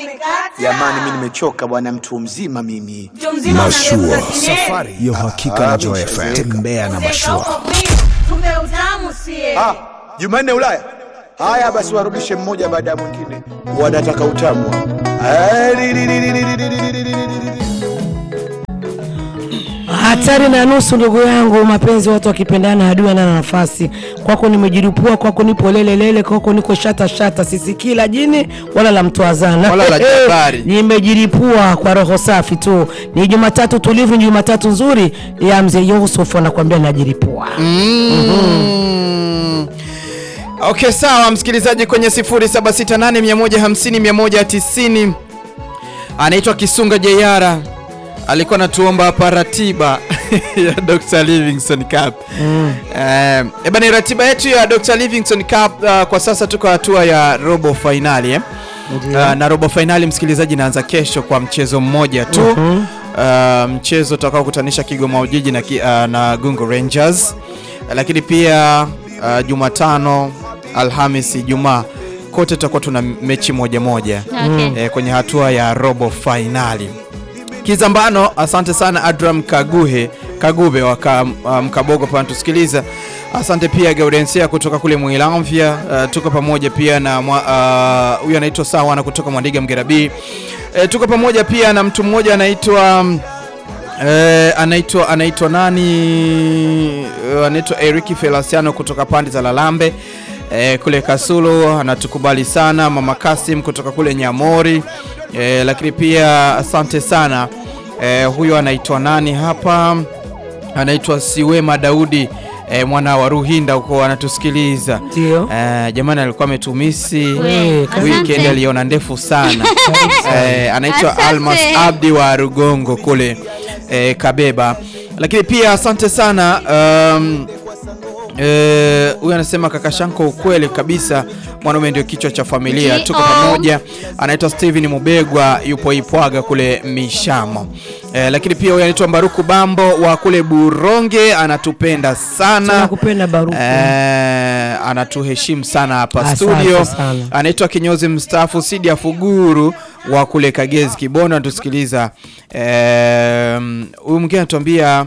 Jamani, mimi nimechoka bwana, mtu mzima mimi. Mashua, safari ya uhakika na Joy FM. Tembea na mashua. Ah, Jumanne Ulaya. Haya basi, warudishe mmoja baada ya mwingine, wanataka utamu. Ah, li- li- li- li- li- li- li- li- li- li- li- li- li. Hatari na nusu, ndugu yangu, mapenzi watu wakipendana, adui ana nafasi. Kwako nimejiripua, kwako nipo lele lele, kwako niko shata shata, sisikii la jini wala la mtwazana Wala la jabari. nimejiripua kwa roho safi tu. Ni Jumatatu tulivu, ni Jumatatu nzuri ya mzee Yusuf anakuambia najiripua. Mm. Okay, sawa msikilizaji, kwenye 0768150190 anaitwa Kisunga Jeyara alikuwa anatuomba hapa ratiba ya Dr. Livingstone Cup. Mm. Eh, eba ni ratiba yetu ya Dr. Livingstone Cup uh, kwa sasa tuko hatua ya robo finali eh? Uh, na robo finali msikilizaji inaanza kesho kwa mchezo mmoja tu. Uh, mchezo utakao kutanisha Kigoma Ujiji na, ki, uh, na Gungo Rangers. Lakini pia uh, Jumatano, Alhamisi, Ijumaa kote tutakuwa tuna mechi moja moja Okay. eh, kwenye hatua ya robo finali. Kizambano, asante sana Adram Kaguhe Kagube wa ka- uh, Mkabogo pa tusikiliza. Asante pia Gaudensia kutoka kule Mwilamvya. Uh, tuko pamoja pia na mwa- uh, huyu anaitwa Sawana kutoka Mwandiga Mgerabi. Uh, tuko pamoja pia na mtu mmoja anaitwa mm, Eh, anaitwa anaitwa nani? Eh, anaitwa Eric Felasiano kutoka pande za Lalambe eh, kule Kasulu, anatukubali sana. Mama Kasim kutoka kule Nyamori eh, lakini pia asante sana eh, huyo anaitwa nani hapa? Anaitwa Siwema Daudi eh, mwana wa Ruhinda huko anatusikiliza. Ndio. Eh, jamani alikuwa ametumisi We, weekend asante. aliona ndefu sana eh, anaitwa Asante. Almas Abdi wa Rugongo kule eh, Kabeba, lakini pia asante sana um, eh, huyu anasema kaka Shanko, ukweli kabisa, mwanaume ndio kichwa cha familia. Ndio. Tuko pamoja. Anaitwa Steven Mubegwa, yupo Ipwaga kule Mishamo. Eh, lakini pia huyu anaitwa Baruku Bambo wa kule Buronge, anatupenda sana Tunakupenda Baruku. Eh, anatuheshimu sana hapa Asante studio. sana. Anaitwa kinyozi mstaafu Sidi ya Fuguru wa kule Kagezi Kibondo, anatusikiliza. Eh, Huyu mwingine anatuambia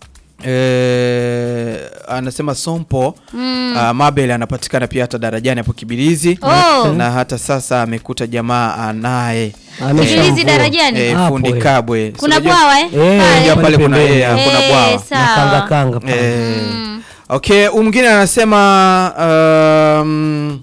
eh, anasema Sompo mm. Mabel anapatikana pia hata darajani hapo Kibirizi Oh. na hata sasa amekuta jamaa anaye Ameshamvua. Kibirizi darajani. eh, Hapo, fundi eh. Kabwe. Kuna Si unajua- bwawa eh? Eh, Pale. unajua pale kuna pembeni. eh, kuna Eh, bwawa Na sawa. kanga kanga pale. Eh, Okay, huyu mwingine anasema um,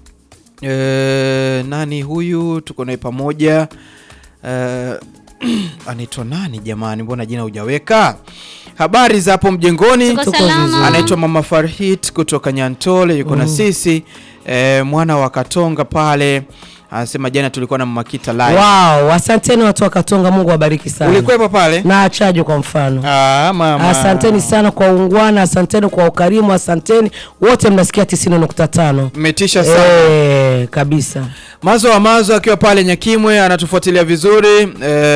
eh, nani huyu tuko naye pamoja eh, anaitwa nani jamani, mbona jina hujaweka? Habari za hapo mjengoni. Tuko Tuko salama. vizuri. Anaitwa Mama Farhit kutoka Nyantole, yuko na sisi eh, mwana wa Katonga pale. Anasema jana tulikuwa na Mama Kita live. Wow, asanteni watu wa Katonga, Mungu awabariki sana. Ulikuwepo pale? na achaje kwa mfano. Ah, mama. Asanteni sana kwa ungwana, asanteni kwa ukarimu, asanteni wote mnasikia 90.5. Mmetisha sana. Eh, kabisa. Mazo wa Mazo akiwa pale Nyakimwe anatufuatilia vizuri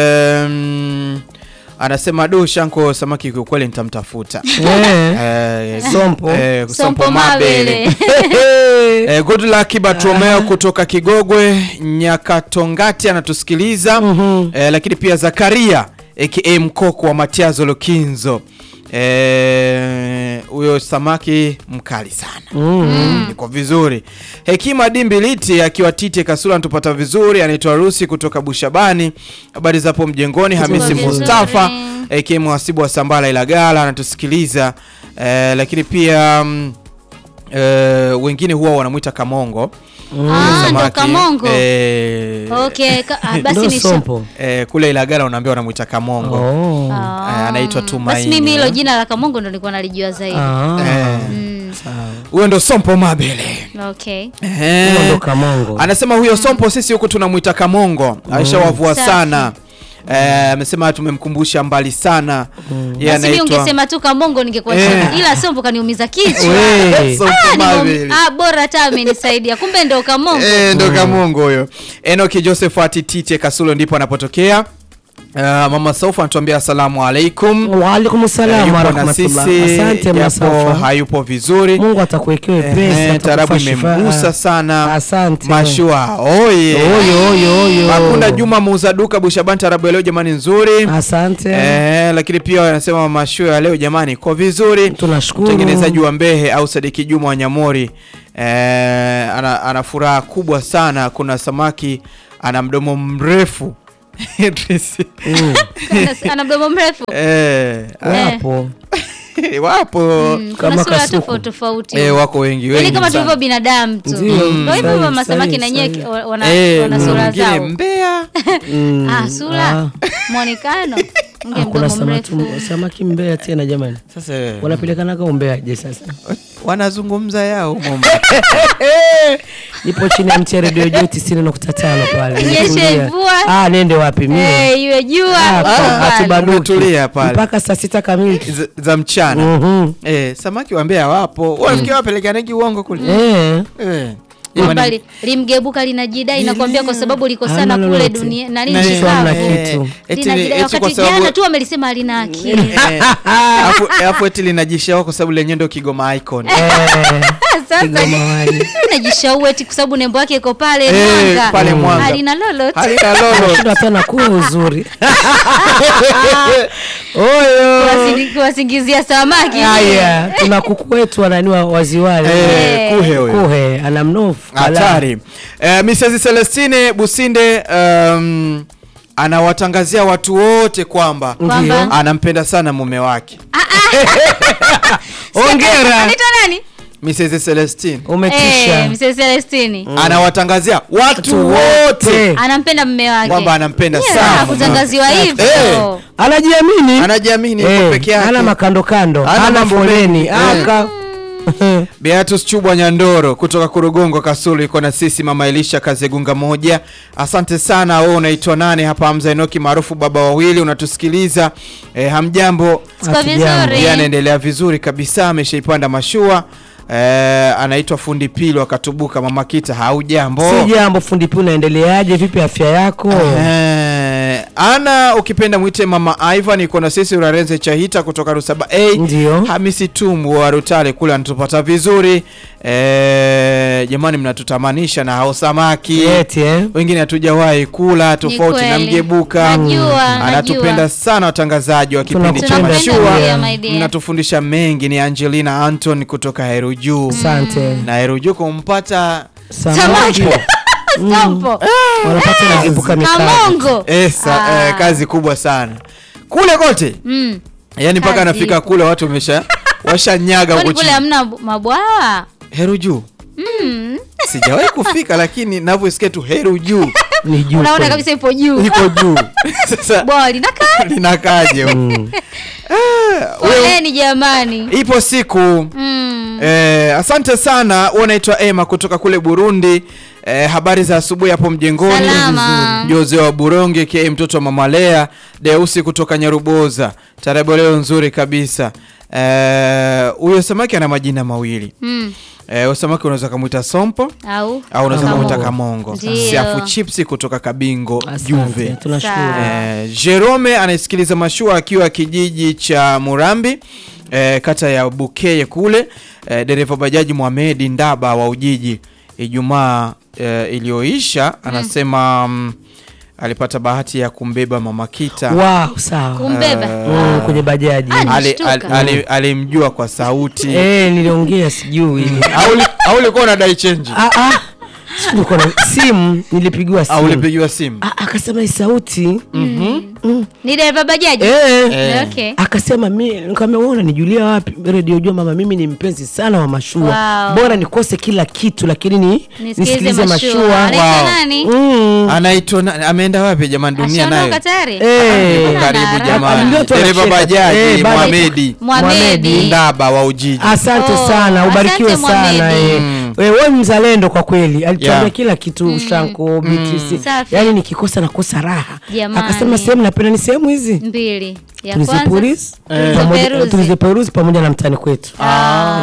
Em, anasema do Shanko samaki kwa kweli nitamtafuta. Eh. Eh, Sompo. eh, Sompo Mabele. Eh, good luck Bartolomeo kutoka Kigogwe Nyakatongati anatusikiliza eh, lakini pia Zakaria aka Mkoko wa Matiazo Lokinzo Eh, huyo samaki mkali sana iko vizuri. Hekima Dimbiliti akiwa Tite Kasula anatupata vizuri, anaitwa Rusi kutoka Bushabani. Habari zapo mjengoni. Hamisi vizuri. Mustafa aka mhasibu wa Sambala Ilagala anatusikiliza eh, lakini pia mm, eh, wengine huwa wanamwita Kamongo Ah, ndo samaki. Kamongo. Eh, Okay, ka, ah, basi Ndo ni sompo. eh, kule Ilagala unaambia wanamwita Kamongo Oh. Eh, anaitwa Basi Tumaini. mimi hilo jina la Kamongo ndo nilikuwa nalijua zaidi. Ah. Eh, Mm, huyo ndo Sompo Mabele okay. Eh. Huyo ndo Kamongo. Anasema huyo Sompo sisi huku tunamwita Kamongo, aishawavua Safi. sana. Eh, amesema tumemkumbusha mbali sana. Yeye Basi mimi anaitwa ungesema tu Kamongo ningekuwa Eh. chini. Ila Sompo kaniumiza kichwa. We. Sompo Ah, nimo- Mabele. ah, bora hata amenisaidia. Kumbe ndo Kamongo. Eh, ndo Kamongo huyo. Enoki Josephat Tite Kasulo ndipo anapotokea. Uh, mama Saufa anatuambia asalamu alaikum. Waalaikum Eh, salam yupo na warahmatullah. sisi Asante japo Masafa. hayupo vizuri. Mungu atakuwekea wepesi, Eh, tarabu atakufa shifaa. imemgusa sana. Asante. Mashua oye. Oyo oyo oyo. Makunda Juma muuza duka Bushaban, tarabu ya leo jamani nzuri. Asante. Eh, lakini pia wanasema mashua ya leo jamani iko vizuri. Tunashukuru. Mtengenezaji wa Mbehe au Sadiki Juma wa Nyamori eh, ana, ana furaha kubwa sana. Kuna samaki ana mdomo mrefu Idris. Ana- ana mdomo mrefu eh, Wapo. wapo Mm, kuna Kama sura kasuku. tofauti tofauti eh, wako wengi Yaani wengi kama sana. tulivyo binadamu tu Ndio, Ndio hivyo sahihi, masamaki sahihi, na nyewe sahihi. wana, Eh, wana kuna sura mwingine zao mbea Mm. ah, sura Ah. mwonekano nge Ah, kuna mdomo samaki, mrefu samaki Mbeya tena jamani, sasa wanapelekanaga Umbeaje sasa? wanazungumza yao humo. Nipo chini ya mti ya redio juu tisini nukta tano pale. Nyeshe Nimetulia. mvua. Ah, nende wapi mie? Eh, iwe jua Ah, uko pa- pale. hatubanduki. Umetulia pale. mpaka saa sita kamili. za, za mchana Mhm. eh, samaki wa Mbeya wapo wafikia wapelekanagi uongo kule Eh. eh. Kwamba Jamani, li- limgebuka linajidai nakwambia kwa sababu liko Hamna sana kule lolote. dunia nani Na- nchi Kichwa hamna kavu. kitu. eti- Linajidai eti kwa wakati sababu- jana tu wamelisema halina akili eh, alafu- alafu eti linajishaua kwa sababu lenyewe ndio Kigoma icon Eh. sasa Kigoma wali. najishaua eti kwa sababu nembo yake iko pale Eh, Mwanga pale Mwanga. halina lolote halina lolo Shida tena kuwa uzuri. Oyo. Kuwasingi- kuwasingizia samaki Haya, tuna kuku wetu wananiwa waziwali. eh, kuhe huyo Kuhe ana mnofu. hatari eh, Mrs. Celestine Businde um, anawatangazia watu wote kwamba Kwamba? anampenda sana mume wake Hongera. anaitwa nani Mrs. Celestine Umetisha. eh Mrs. Celestini anawatangazia watu Watu wote wote. anampenda mume wake kwamba anampenda Yeah, sana mume kutangaziwa wake. hivyo Eh, Anajiamini. anajiamini yuko Eh, peke yake hana makando kando, Hana hana mambo foleni, mengi. Eh. aka Beatus Chubwa Nyandoro kutoka Kurugongo Kasulu iko na sisi, mama Elisha Kazegunga moja. Asante sana. Wewe unaitwa nani hapa? Hamza Enoki maarufu baba wawili, unatusikiliza eh, hamjambo? Siko Hatujambo. vizuri Yeye anaendelea vizuri kabisa, ameshaipanda mashua eh, anaitwa fundi Pilo akatubuka. Mama Kita, haujambo? si jambo. Fundi pia, unaendeleaje? Vipi afya yako? Eh, ana ukipenda mwite mama Ivan iko na sisi Urarenze Chahita kutoka Rusaba A. Ndio. Hamisi Tumbu wa Rutale kule anatupata vizuri. Eh, jamani mnatutamanisha na hao samaki. Eti eh? Wengine hatujawahi kula tofauti na kweli. mgebuka. Najua, Anatupenda najua. sana watangazaji wa kipindi cha Tunakupenda mashua. pia, my dear. Mnatufundisha mengi. Ni Angelina Anton kutoka Herujuu. Asante. Na Herujuu kumpata Samaki Sampo wanapata nagebuka mikate. kamongo Esa, Ah. eh, kazi kubwa sana kule kote Mm. yaani mpaka Kazi anafika ipo. kule watu wamesha washanyaga kwani huko kule chini hamna bu- mabwawa heru juu sijawahi kufika lakini navyosikia tu heru juu Ni juu unaona kweli. kabisa ipo juu iko juu sasa bwawa linakaa linakaje huko? Ah, wewe- poleni jamani ipo siku Mm. Eh, asante sana huwa naitwa Emma kutoka kule Burundi. Eh, habari za asubuhi hapo mjengoni. Salama. Jose wa Buronge ke mtoto wa Mama Lea, Deusi kutoka Nyaruboza. Tarabu leo nzuri kabisa. Eh, huyo samaki ana majina mawili. Mm. Eh, huyo samaki unaweza kumuita sompo au au unaweza Kamongo. kumuita kamongo. Ndio. Siafu chipsi kutoka Kabingo Asante, Juve. tunashukuru. Sawa. Eh, Jerome anaisikiliza mashua akiwa kijiji cha Murambi eh, kata ya Bukeye kule. Eh, dereva bajaji Mohamed Ndaba wa Ujiji Ijumaa eh, iliyoisha anasema mm, alipata bahati ya kumbeba Mama Kita. Wow, sawa. kumbeba Mm, kwenye bajaji. Ah, ni- Ali- Nishtuka. ali- ali- Alimjua kwa sauti Eh, niliongea sijui. au uli- au ulikuwa unadai change Ah ah. Sijui nilikuwa na simu nilipigiwa au simu. ulipigiwa simu? Ah, akasema hii sauti. ni dereva bajaji Eh. Eh. okay Akasema mi nikamwambia wewe unanijulia wapi? Radio jua mama, mimi ni mpenzi sana wa mashua. Wow. Bora nikose kila kitu lakini ni nisikilize nisikilize mashua mashua. anaitwa Wow. nani Mm. Anaitwa na- ameenda wapi jamani dunia nayo? ashaondoka tayari Eh. Yuko Mbona karibu ana jamani. Alimjua tu Dereva anacheka. bajaji Eh, bado- Mohamedi Mohamedi. Ndaba wa Ujiji. Asante Oh, sana, ubarikiwe asante sana Mohamedi. eh. Wewe wewe mzalendo kwa kweli, alituambia Yeah. kila kitu Shanko, Beatrice. Safi. Yaani nikikosa nakosa raha. Jamani. Akasema sehemu napenda ni sehemu hizi. mbili ya kwanza Tulizipulizi pamoja tulizoperuzi. tuliziperuzi pamoja na mtani kwetu. Eh,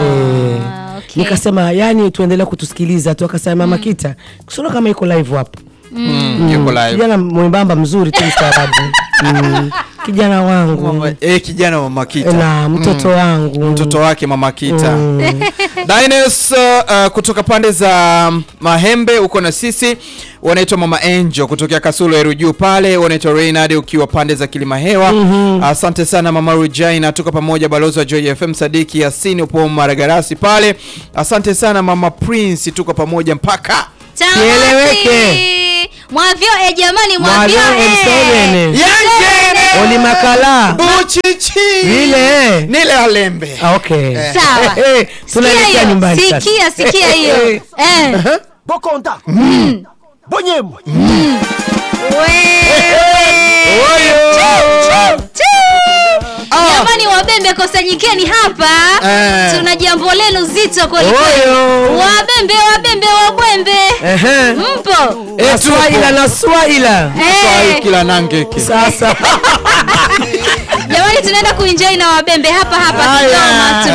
Ah, okay. Nikasema yani tuendelee kutusikiliza tu, akasema mama Kita, kusona kama iko live hapo. Mm, yuko live. Kijana mwembamba mzuri tu mstaarabu. Mm, kijana wangu Mama, eh, kijana mama Kita na mtoto wangu mtoto wake mama Kita Dines uh, uh, kutoka pande za Mahembe uko na sisi, wanaitwa mama Angel kutokea Kasulo Eru juu pale, wanaitwa Reynard ukiwa pande za Kilima Hewa. Asante sana mama Regina, tuko pamoja. Balozi wa Joy FM Sadiki Yasini upo Maragarasi pale, asante sana mama Prince, tuko pamoja mpaka Kieleweke. Mwavyo e jamani, mwavyo Mwavyo e. M7. Yangene Oli makala Buchichi vile Nile Alembe Ah, okay Sawa. Eh, eh, Sikia tunaelekea hiyo, nyumbani sasa. sikia sikia hiyo Eh. Eh. bokonda bonyemo Jamani wabembe kusanyikeni hapa Eh. tuna jambo lenu zito kweli kweli. Oyo. Wabembe wabembe wabwembe Ehe. mpo Na Swahila na Swahila Eh. kila nangeke sasa Jamani tunaenda kuenjoy na wabembe hapa hapa Haya. Kigoma